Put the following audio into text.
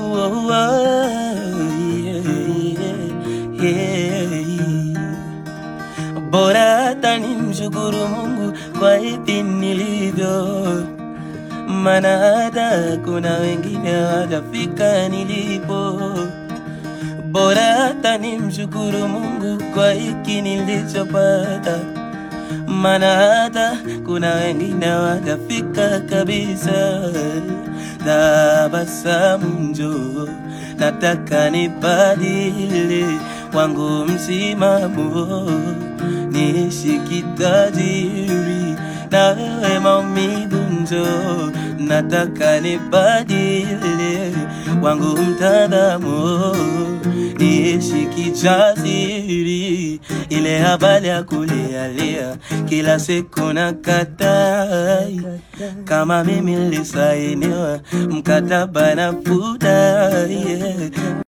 oh, yeah, yeah, yeah. Bora hata nimshukuru Mungu kwa hivi nilivyo, maana hata kuna wengine hawajafika nilipo. Bora hata nimshukuru Mungu kwa hiki nilichopata, maana hata kuna wengine hawajafika kabisa. Tabasamu njoo, nataka nibadili wangu msimamo, niishi kitajiri na wewe maumivu njoo, nataka nibadili wangu mtazamo, niishi kijasiri, ile habari ya kulialia kila siku na katai, kama mimi nilisainiwa mkataba na futa yeah.